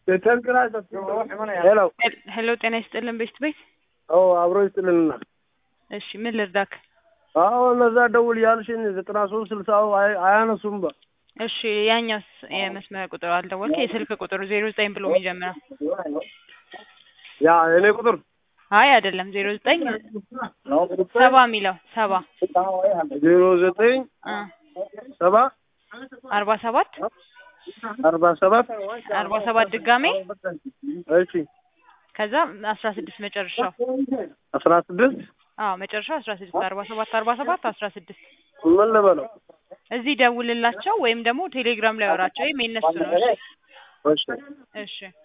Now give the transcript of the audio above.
ሄሎ ሄሎ ጤና ይስጥልን ቤስት ቤት አዎ አብሮ ይስጥልንና እሺ ምን ልርዳክ አዎ እነዛ ደውል ያልሽን ዘጠና ሶስት ስልሳው አይ- አያነሱም በ እሺ ያኛውስ የመስመር ቁጥር አልደወልክ የስልክ ቁጥሩ ዜሮ ዘጠኝ ብሎ የሚጀምረው ያ እኔ ቁጥር አይ አይደለም ዜሮ ዘጠኝ ሰባ የሚለው ሰባ ዜሮ ዘጠኝ እ ሰባ አርባ ሰባት አርባ ሰባት አርባ ሰባት ድጋሜ እሺ ከዛ አስራ ስድስት መጨረሻው አስራ ስድስት አዎ መጨረሻው አስራ ስድስት አርባ ሰባት አርባ ሰባት አስራ ስድስት ምን ልበለው እዚህ ደውልላቸው ወይም ደግሞ ቴሌግራም ላይ ወራቸው ወይም የነሱ ነው እሺ እሺ እሺ